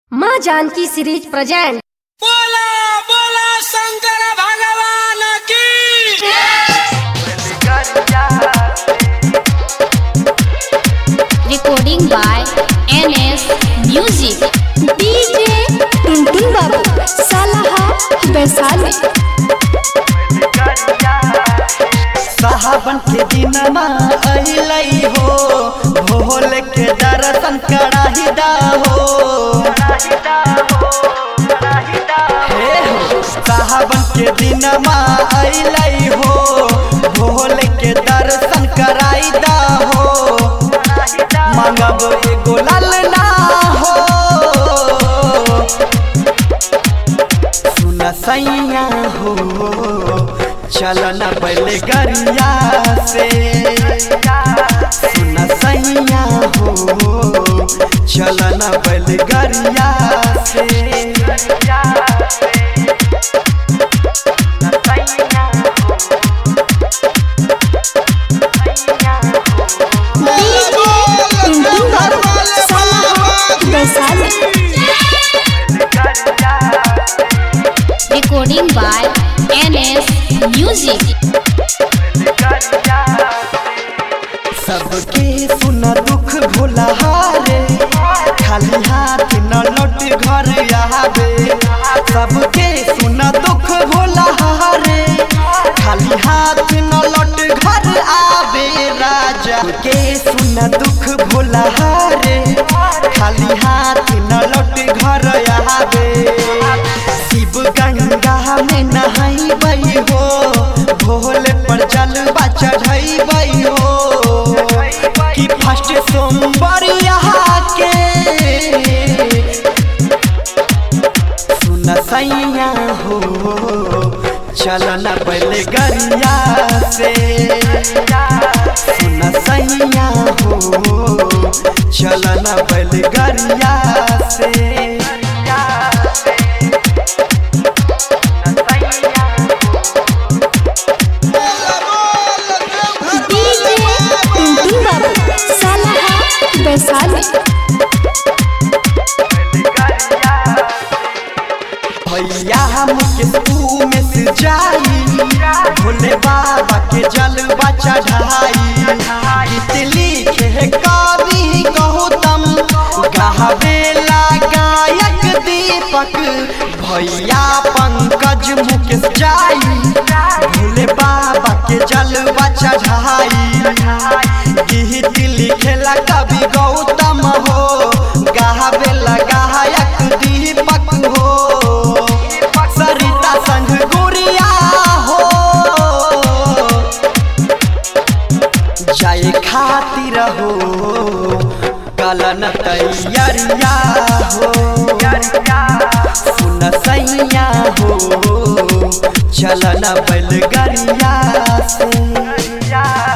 माँ Janaki series present बोला बोला शंकर भगवान की recording by NS Music. DJ Tuntun Babu Salaha Vaishali साहबन के दिनमा अहिलई हो भोल के दर्शन कराही दा हो हे हो साहबन के दिनमा अहिलई हो भोल के दर्शन कराई दा हो मांगब एगो लालना हो सुन सैया हो चलन बैलगरिया से सुन सैया हो चलन बैलगरिया से DJ Tuntun Babu Salaha Vaishali Recording by NS Music. सबके सुन दुख भोला हारे खाली हाथ न लौट घर आवे सबके सुन दुख भोला हारे खाली हाथ न लौट घर आवे राजा के सुन दुख भोला हारे खाली हाथ न लौट घर आवे शिव गंगा में नहाई हो भोले पर जलवा चढ़ाई हो कि फर्स्ट सोमवार यहाँ के सुन सैया हो चलन बैलगरिया से सुन सैया हो चलन बैलगरिया से डीजे टुनटुन बाबू सालाहा वैशाली भैया मुकेश तू में से जाई भोले बाबा के जलवा चढ़ाई गीत लिखे कवि गौतम गावेला गायक दीपक भैया पंकज मुकेश जाई भोले बाबा के जलवा चढ़ाई गीत लिखेला कवि गौतम हो गावेला गायक दीपक हो सरिता संग गुड़िया हो जाए खातिर हो कलन तैयारिया हो सुन सैया हो चलन बैलगरिया से